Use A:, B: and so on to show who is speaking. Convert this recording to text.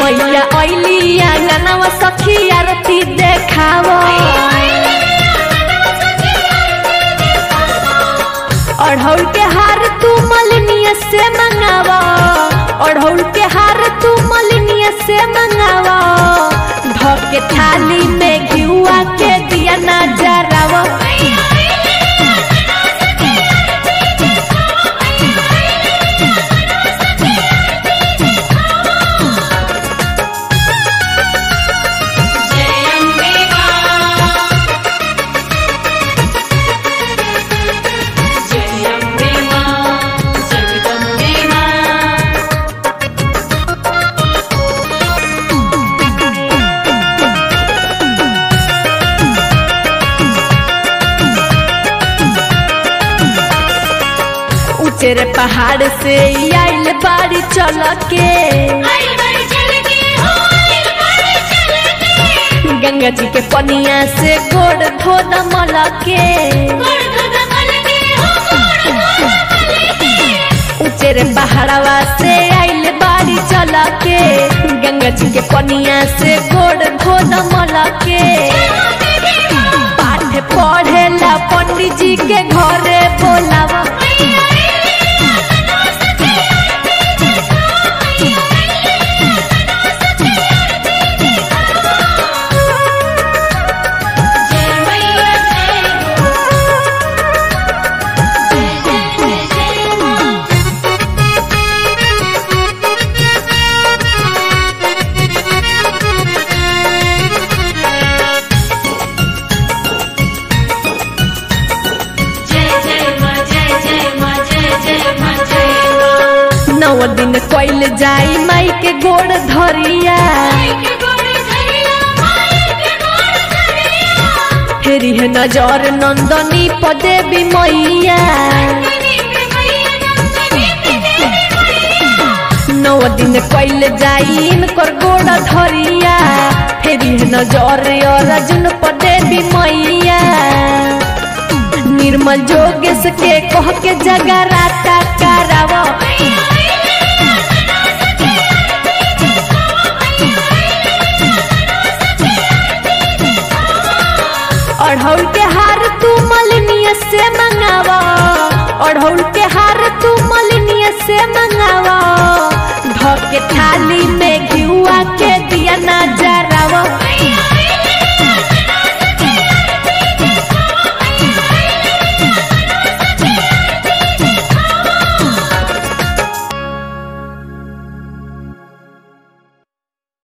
A: मैया ऐली आंगनवा सखी आरती देखावो अढ़ौल के हार तू मलिनिया से मंगावा अढ़ौल के हार तू मलिनिया से मंगावा ढके थाली में घिउआ के दिया ना जरावा
B: जय अम्बे मां जय अम्बे मां जगदम्बे मां
A: ऊंचे पहाड़ से आइल बाड़ी चल के
B: आई बड़ी चल के हो आई बड़ी चल के
A: गंगा जी के पनिया से गोड़ धोद मल के
B: गोड़ धोद मल के हो गोड़ धोद मल के
A: ऊंचे रे पहाड़वा से आइल बाड़ी चल के गंगा जी के पनिया से गोड़ धोद मल के पाठ पढ़ेला पंडित जी के घरे बोलावा
B: जय मैया जय हो जय जय जय मां जय जय मां जय जय मां जय जय मां जय मां
A: नौ दिन कोइल जाई माई के गोड़ धरिया
B: माई के गोड़ धरिया माई के गोड़ धरिया
A: फेरी है नजर नंदनी पदेवी मैया
B: नंदनी पे मैया नंदनी पे देवी मैया
A: नौ दिन कोइल जाई इनकर गोड़ धरिया फेरी है नजर अर्जुन पदेवी मैया निर्मल जोगेश के कह के जगराता करावा अढ़ौल के हार तू मलिनिया से मंग